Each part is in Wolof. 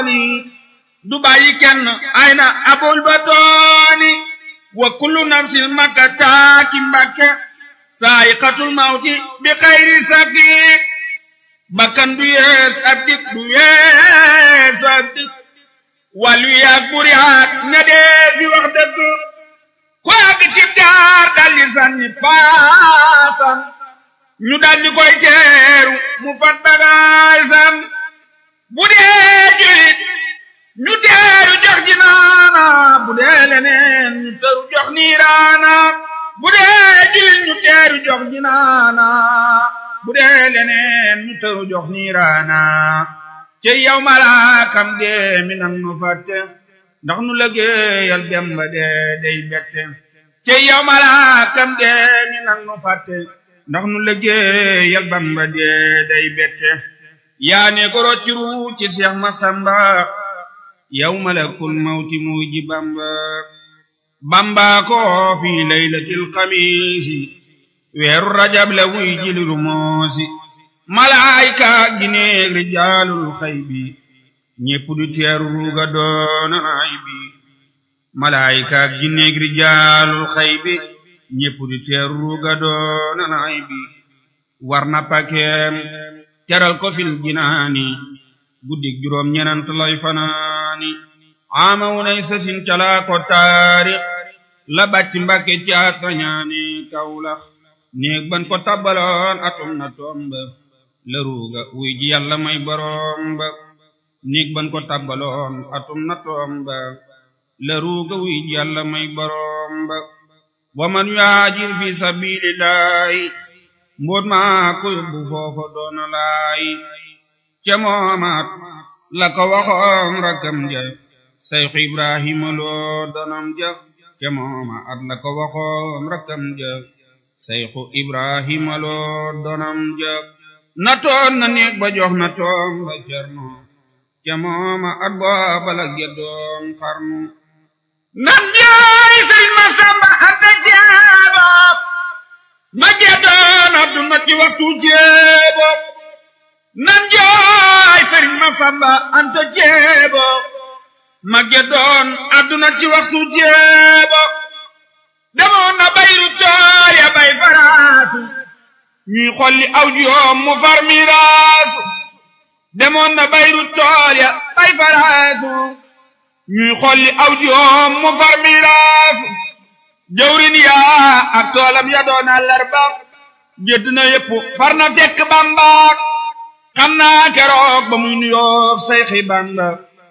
du bàyyi kenn ay na abul batooni wa kullu nafsin makka taaki mbakke saayiqatul mawti bi xayri saki bakkan du yees ab dik du yees ab dik wàllu yaag buri yaag ña dee fi wax dëgg ko àgg ci jaar daldi sànni paasam ñu daldi koy teeru mu fat bagaasam bu dee julit ñu teeru jox jinaana bu dee leneen ñu teeru jox niiraana bu dee julit ñu teeru jox jinaana bu dee leneen ñu teeru jox niiraana ci yow malaakam dee mi nang nu fàtte ndax nu liggéeyal Demba dee day bette ci yow malaakam dee mi nang nu fàtte ndax nu liggéeyal Bamba dee day bette yaa ne ko roccuru ci Seex Masamba yow malakul mawti muy ji Bamba Bamba ko fi laylatil xamiisi weeru rajab la wuy ji liru moosi malaayka gineeg rijaalul xaybi ñépp du teeru ruuga doona ay bi malaayka gineeg rijaalul xaybi ñépp du teeru ruuga doona ay bi war na pakeem teral ko fil jinaani guddig juróom ñenant lay fanaani ama wunay sasin calaa ko taarix la bàcc mbàkke caat rañaani kawlax néeg ban ko tabbaloon atum na tomba la ruuga wuy ji yàlla may boroom ba néeg ban ko tabbaloon atum na tomba la ruuga wuy ji yàlla may boroom ba wa man yuhaajir fi sabilillahi mboot maa ko yóbbu foofa doona laay ca moomaat la ko waxoon rakkam ja sayxu ibrahima loo donam ja ca moomaat la ko waxoon rakkam ja sayxu ibrahima loo donam ja na toon na néeg ba jox na toom ba cerno ca mooma at booba la geddoon xarnu nan jaay sëriñ ma samba anta jeeba ma geddoon adduna ci waxtu jeebo nan jaay sëriñ ma samba anta jeebo ma geddoon adduna ci waxtu jeebo demoon na bayru tool ya bay faraasu ñuy xolli aw joom mu far miraasu demoon na bayru tool ya bay faraasu ñuy xolli aw joom mu far miraasu jawrin yaa ak toolam ya doon àllarba jëdd na yépp far na fekk bambaak xam naa keroog ba muy nuyoog sayxi bamba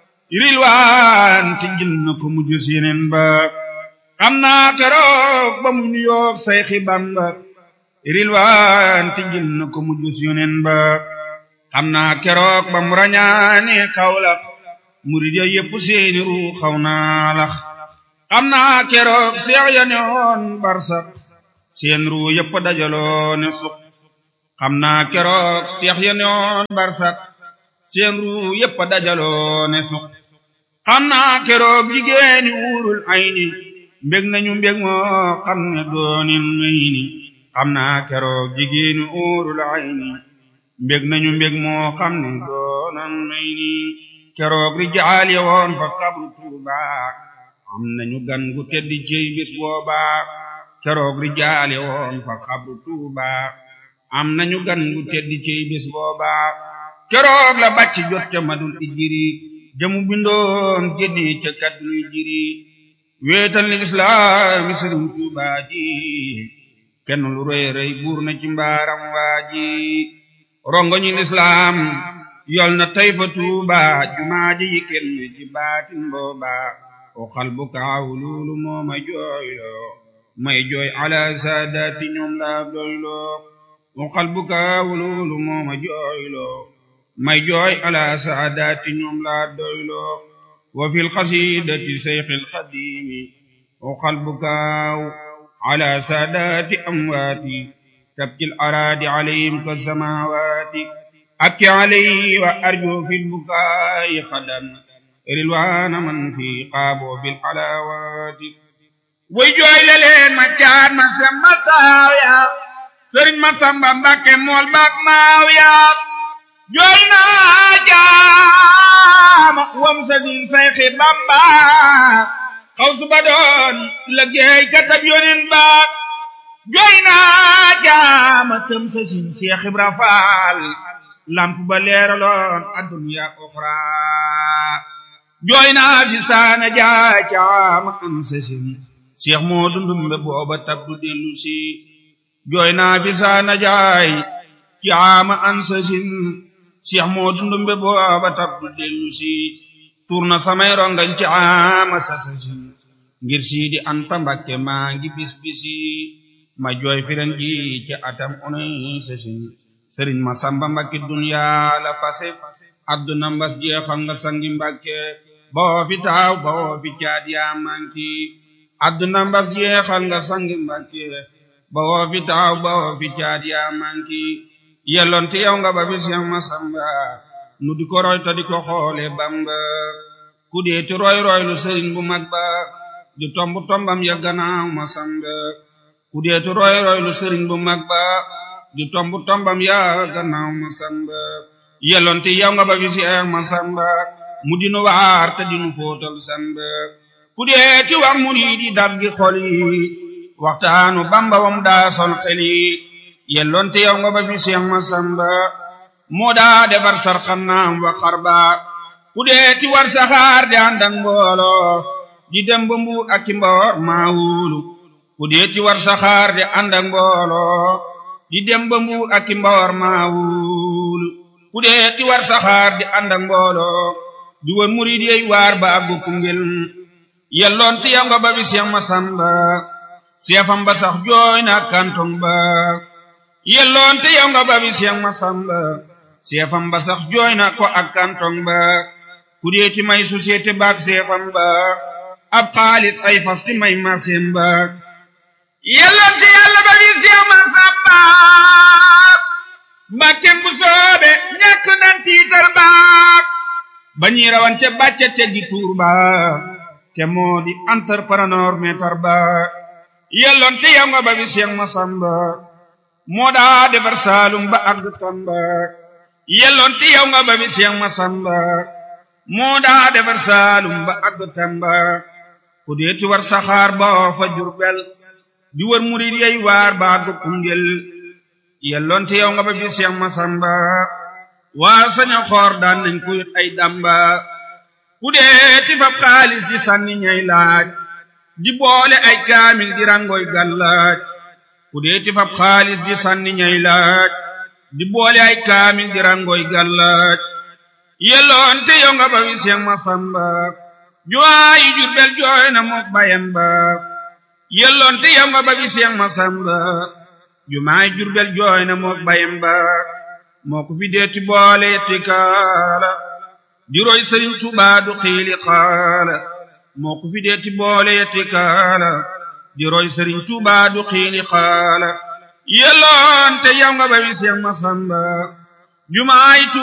rilwaan ti jël na ko mujj sineen ba xam naa keroog ba muy nuyoog sayxi bamba rilwaan ti jël na ko mujj sineen ba xam naa keroog ba mu rañaane kawlax murid ya yépp seeni ru xaw naa lax xam naa keroog seex ya ne woon barsak seen ru yépp dajaloo ne suq xam naa keroog seex ya ne woon barsak seen ru yépp dajaloo ne suq xam naa keroog jigéeni uurul ayni mbég nañu mbég moo xam ne doonin may ni xam naa keroog jigéeni uurul ayni mbég nañu mbég moo xam ne doonan may ni keroog rijaal ya woon fa xabru tuuba am nañu gan gu teddi cey bis booba keroog rijaal ya woon fa xabru tuuba am nañu gan gu teddi cey bis booba keroog la bàcc jot ca madul ijiri jamu bindoon génne ca kadduy jiri wéetal ni lislaami sëriñ tuuba ji kenn lu rëy rëy buur na ci mbaaram waa ji rongoñi lislaam yol na tey fa tuuba jumaa ji yi kenn ci baatin booba o xal bu kaaw luulu moo ma jooyloo may jooy ala saadaati ñoom laa doyloo o xal bu kaaw luulu moo ma jooyloo may jooy ala saadaati ñoom laa doyloo wa fil xasidati seyxil xadimi o xal bu kaaw ala saadaati amwaati tabkil araadi alayhim ka samawaati أبكي عليه وأرجو في البكاء خدا رلوان من في قابو بالحلاوات ويجوي لين ما كان ما سمتاويا سرين ما سمبا مبكي مول باك ماويا جوينا caama wam sa din sayxi bamba xaw su ba doon liggéey katab yonen ba jooy naa caama tëm sa sin Cheikh Ibra Faal lamp ba leeraloon adduniya oxra jooy naa fi saana jaay caama am sa sin Cheikh moo dundumbe booba tabdu dellu si jooy naa fi saana jaay caama an sa sin Cheikh moo dundumbe booba tabdu dellu si tuur na samay rongañ caama sa sa sin ngir siidi anta mbakke maa ngi bis bisi ma jooy firan ji ci atam onoy sa sin sëriñ ma samba mbakke duniyaa la fase adduna mbas jeexal nga sangi mbakke boo fi taaw boo fi caat yaa manki adduna mbas jeexal nga sangi mbakke boo fi taaw boo fi caat yaa manki yelloonte yow nga ba fi Seex Masamba nu di ko roy ta di ko xoole Bamba ku deeti roy roy lu sëriñ bu mag ba di tomb tombam ya gannaaw Masamba ku deeti roy roy lu sëriñ bu mag ba di tomb tombam ya gannaaw Masamba yelloonte yow nga ba fi Seex Masamba mu dinu waar te dinu fóotal samba ku deeti wax muriidi daggi xol yi waxtaanu Bamba wam daa sol xel yi yelloonte yow nga ba fi Seex Masamba moo daa defar sarxanaam wa xarba ku deeti war saxaar di ànd ak mbooloo di dem ba mbu ak ci mboor maa wóolu ku deeti war saxaar di ànd ak mbooloo di dem ba mbu ak ci mboor maa wóolu ku deeti war saxaar di ànd ak mbooloo di wër murid yey waar ba àggu Koungheul yelloonte yow nga ba fi Seex Masamba seefam ba sax jooy na kantong ba yelloonte yow nga ba fi Seex Masamba seefam ba sax jooy na ko ak kantong ba ku dee ti may société baak seefam ba ab xaalis ay fas ti may marseem ba yelloonte yàlla ba fi Seex Masamba mbàkkem bu soobe ñàkk nan tiitar baak ba ñuy rawante bàcce teggi tuur ba te moo di entrepreneur meetar ba yelloonte yow nga ba fi Seex Masamba moo daa defar saalum ba àgg Tamba yelloonte yow nga ba fi Seex Masamba moo daa defar saalum ba àgg Tamba ku deeti war saxaar ba fa Jurbel di wër murid yey waar ba àgg Koungheul yelloonte yow nga ba fi Seex Masamba waa saña xoor daan nañ ko yot ay damba ku deeti fab xaalis di sànni ñay laaj di boole ay kaamil di rangoy gàllaaj ku deeti fab xaalis di sànni ñay laaj di boole ay kaamil di rangoy gàllaaj yelloonte yow nga ba fi Seex Masamba jooyi Jurbel jooy na mook bayan ba yelloonte yow nga ba fi Seex Masamba jumaay Jurbel jooy na mook bayan ba moo ko fi deeti boole yetti kaala di roy Sëriñ Tuubaa du xiili xaala moo ko fi deeti boole yetti kaala di roy Sëriñ Tuubaa du xiili xaala yelloonte yow nga ba fi Seex Masamba jumaay